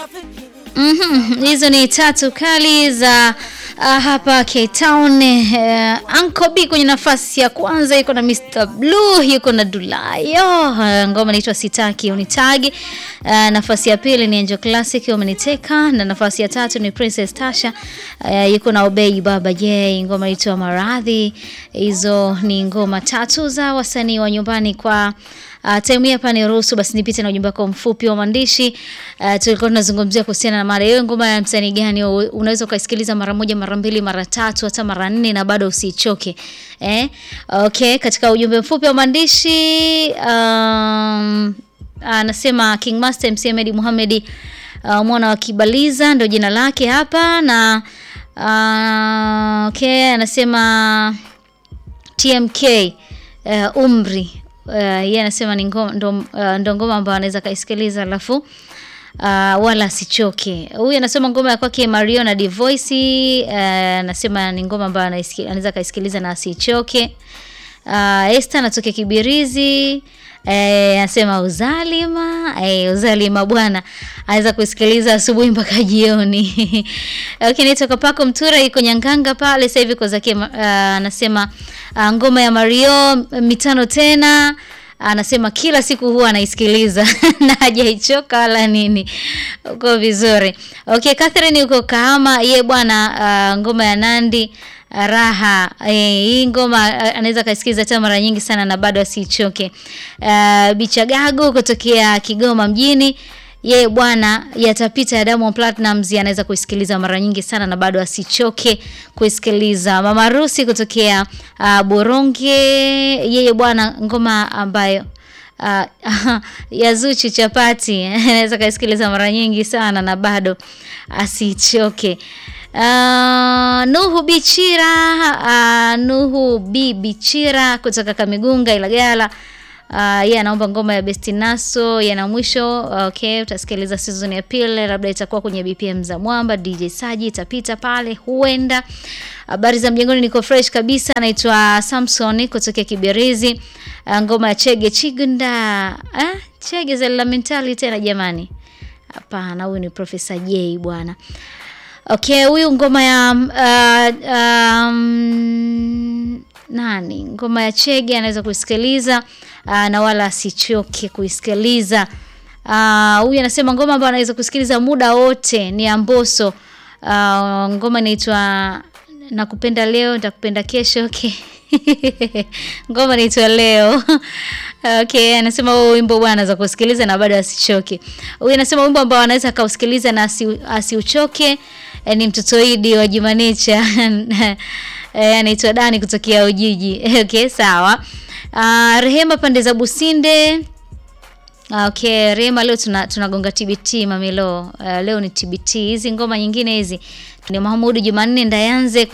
Mhm, hizo ni tatu kali za uh, hapa Cape Town. Uh, Anko B kwenye nafasi ya kwanza yuko na Mr Blue, yuko na Dulayo. Uh, ngoma inaitwa Sitaki Unitagi. Uh, nafasi ya pili ni Angel Classic Umeniteka, na nafasi ya tatu ni Princess Tasha. Uh, yuko na Obey Baba J, ngoma inaitwa Maradhi. Hizo ni ngoma tatu za wasanii wa nyumbani kwa Uh, time hii hapa ni ruhusu basi nipite na ujumbe wako mfupi wa maandishi. Uh, tulikuwa tunazungumzia kuhusiana na mada hiyo, ngoma ya msanii gani unaweza ukaisikiliza mara moja, mara mbili, mara tatu, hata mara nne na bado usichoke. Eh? Okay, katika ujumbe mfupi wa maandishi um, anasema King Master MC Ahmed Muhammad uh, mwana wa Kibaliza ndio jina lake hapa na uh, okay, anasema TMK uh, umri uh, yeye anasema ni ngoma ndo, uh, ndo ngoma ambayo anaweza kaisikiliza alafu uh, wala asichoke. Huyu anasema ngoma ya kwake Mario na Divoice anasema uh, ni ngoma ambayo anaweza kaisikiliza na asichoke. Uh, Esther anatokea Kibirizi Eh, anasema uzalima eh, uzalima bwana anaweza kusikiliza asubuhi mpaka jioni. Okay, nitoka pako Mtura iko Nyanganga pale sasa hivi kwa zake anasema uh, uh, ngoma ya Mario mitano tena anasema kila siku huwa anaisikiliza na hajaichoka wala nini. Uko vizuri. Okay, Catherine uko Kahama ye bwana uh, ngoma ya Nandi raha eh, hii ngoma anaweza kaisikiza tena mara nyingi sana na bado asichoke. Uh, Bichagago kutokea Kigoma mjini ye bwana yatapita ya Diamond Platnumz anaweza kuisikiliza mara nyingi sana na bado asichoke kuisikiliza. Mama Rusi kutokea uh, Boronge yeye bwana ngoma ambayo uh, ya Zuchu chapati anaweza kaisikiliza mara nyingi sana na bado asichoke. Uh, Nuhu Bichira uh, Nuhu B Bichira kutoka Kamigunga Ilagala uh, yeye anaomba ngoma ya Bestinaso yana mwisho. Okay, utasikiliza season ya pili, labda itakuwa kwenye BPM za Mwamba. DJ Saji itapita pale huenda. Habari za mjengoni, niko fresh kabisa. Anaitwa Samson kutoka Kibirizi. Uh, ngoma ya Chege Chigunda eh? Chege za la mentali tena jamani, hapana, huyu ni Professor J bwana. Okay, huyu ngoma ya uh, um, nani, ngoma ya Chege anaweza kuisikiliza uh, na wala asichoke kuisikiliza. Huyu uh, anasema ngoma ambayo anaweza kusikiliza muda wote ni Amboso. Uh, ngoma inaitwa nakupenda leo nitakupenda kesho. Okay. ngoma inaitwa leo. Okay, anasema huo wimbo bwana anaweza kusikiliza na bado asichoke. Huyu anasema wimbo ambao anaweza kausikiliza na asiuchoke E, ni mtotoidi wa Jumanecha e, anaitwa Dani kutokea Ujiji. Okay, sawa. Uh, Rehema pande za Businde. Okay, Rehema leo tunagonga tuna TBT mamilo. Uh, leo ni TBT. Hizi ngoma nyingine hizi ni Mahamudu Jumanne Ndayanze